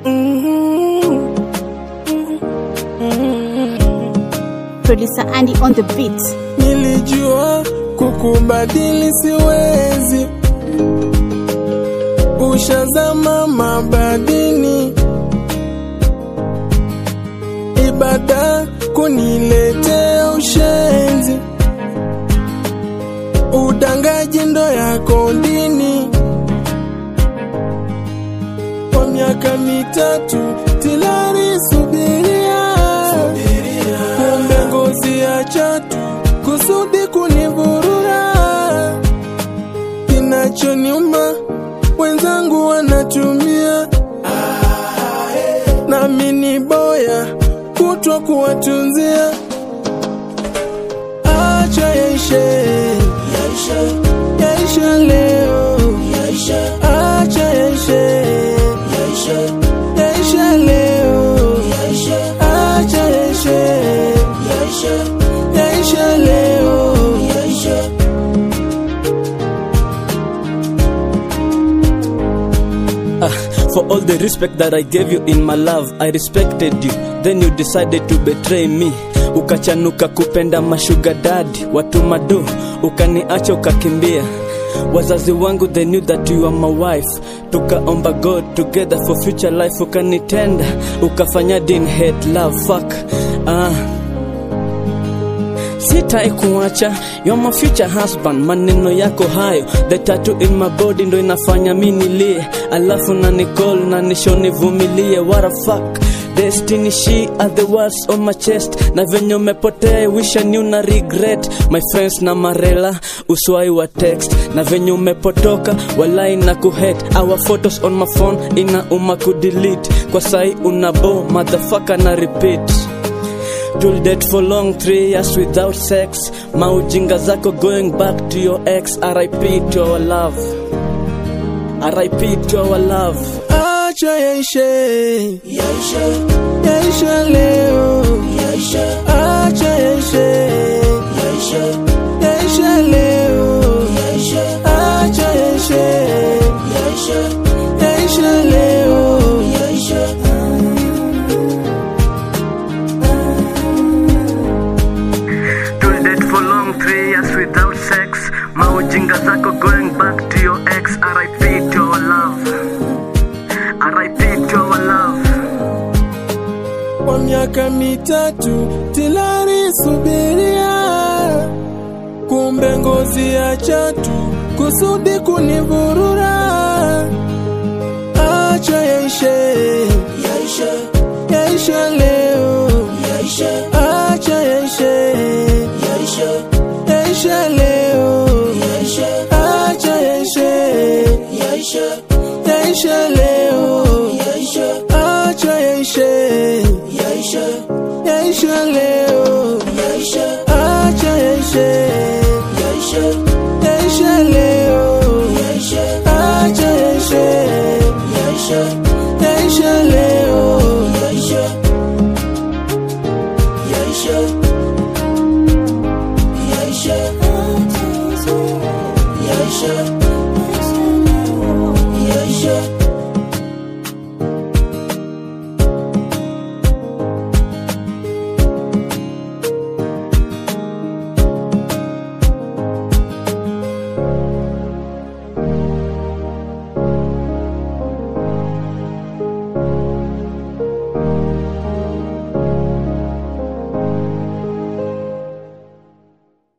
Producer Andy on the beat. Nilijua kukubadili siwezi, ushazama mabadini, ibada kuniletea ushenzi, udangaji ndo yako dini. Kwa miaka mitatu tilari subiria, kumbe ngozi ya chatu kusudi kunivurura. Kinachoniuma wenzangu wanatumia, nami ni boya kutwa kuwatunzia. Acha yaishe, yaishe leo, acha yaishe, yaishe leo, acha yaishe, yaishe leo. Ah, for all the respect that I gave you in my love, I respected you. Then you decided to betray me. Ukachanuka kupenda mashuga dadi, watu mado, ukaniacha ukakimbia. Wazazi wangu they knew that you are my wife. Tukaomba God together for future life, ukanitenda, ukafanya din hate love fuck. Ah, sitai kuacha you're my future husband maneno yako hayo the tattoo in my body ndo inafanya mi nilie alafu na nicall na nisho nivumilie what a fuck destiny she are the words on my chest na venye umepotea I wish I knew na regret my friends na marela uswai wa text na venye umepotoka walai na kuhet our photos on my phone ina uma kudelete kwa sai unabo motherfucker na repeat You'll date for long, three years without sex. Maujinga zako going back to your ex. RIP to our love. RIP to our love. Acha yaishe, yaishe leo, acha yaishe, yaishe leo, acha yaishe, yaishe leo. You'll date for long, three years without sex. Maujinga zako going back to your ex. RIP to our love. RIP to our love. Kwa miaka mitatu tilari subiria, kumbe ngozi ya chatu kusudi kunivurura. Acha yaishe, yaishe leo, acha yaishe, yaishe leo, acha yaishe, yaishe